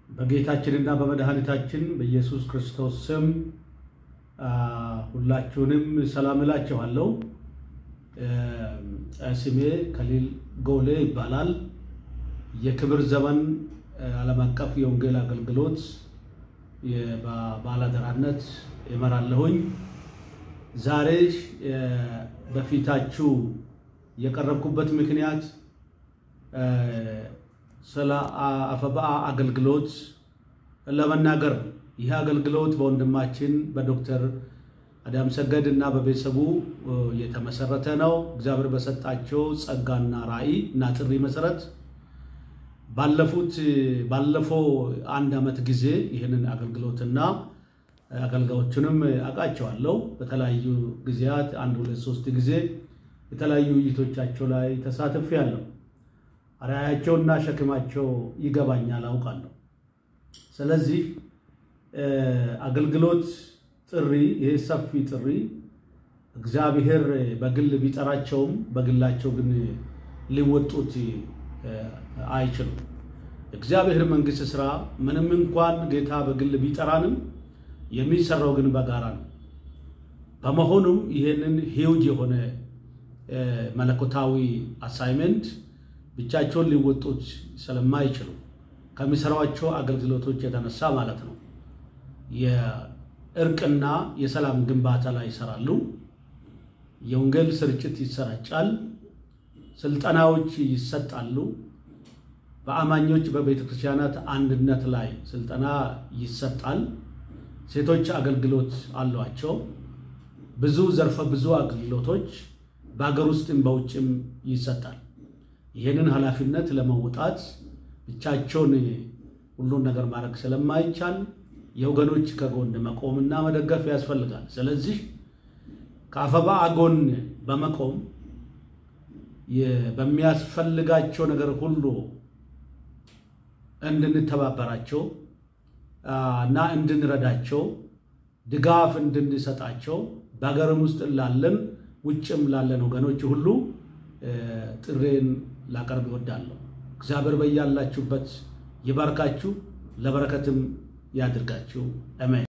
በጌታችንና በመድኃኒታችን በኢየሱስ ክርስቶስ ስም ሁላችሁንም ሰላም እላችኋለሁ። ስሜ ከሊል ጎሌ ይባላል። የክብር ዘመን ዓለም አቀፍ የወንጌል አገልግሎት በባለአደራነት እመራለሁኝ። ዛሬ በፊታችሁ የቀረብኩበት ምክንያት ስለ አፈበአ አገልግሎት ለመናገር ነው። ይህ አገልግሎት በወንድማችን በዶክተር አዳም ሰገድ እና በቤተሰቡ የተመሰረተ ነው። እግዚአብሔር በሰጣቸው ጸጋና ራዕይ እና ጥሪ መሰረት ባለፉት ባለፈው አንድ ዓመት ጊዜ ይህንን አገልግሎትና አገልጋዮቹንም አውቃቸዋለሁ። በተለያዩ ጊዜያት አንድ ሁለት ሶስት ጊዜ የተለያዩ ውይይቶቻቸው ላይ ተሳትፌያለሁ። ራዕያቸውና ሸክማቸው ይገባኛል፣ አውቃለሁ። ስለዚህ አገልግሎት ጥሪ፣ ይህ ሰፊ ጥሪ እግዚአብሔር በግል ቢጠራቸውም በግላቸው ግን ሊወጡት አይችሉም። እግዚአብሔር መንግሥት ስራ ምንም እንኳን ጌታ በግል ቢጠራንም የሚሰራው ግን በጋራ ነው። በመሆኑም ይህንን ሂውጅ የሆነ መለኮታዊ አሳይመንት ብቻቸውን ሊወጡት ስለማይችሉ ከሚሰሯቸው አገልግሎቶች የተነሳ ማለት ነው የእርቅና የሰላም ግንባታ ላይ ይሰራሉ። የወንጌል ስርጭት ይሰራጫል። ስልጠናዎች ይሰጣሉ። በአማኞች በቤተ ክርስቲያናት አንድነት ላይ ስልጠና ይሰጣል። ሴቶች አገልግሎት አሏቸው። ብዙ ዘርፈ ብዙ አገልግሎቶች በሀገር ውስጥም በውጭም ይሰጣል። ይህንን ኃላፊነት ለመውጣት ብቻቸውን ሁሉን ነገር ማድረግ ስለማይቻል የወገኖች ከጎን መቆምና መደገፍ ያስፈልጋል። ስለዚህ ከአፈበአ ጎን በመቆም በሚያስፈልጋቸው ነገር ሁሉ እንድንተባበራቸው እና እንድንረዳቸው ድጋፍ እንድንሰጣቸው በሀገርም ውስጥ ላለን ውጭም ላለን ወገኖች ሁሉ ጥሬን ላቀርብ ይወዳለሁ። እግዚአብሔር በያላችሁበት ይባርካችሁ፣ ለበረከትም ያድርጋችሁ። አሜን።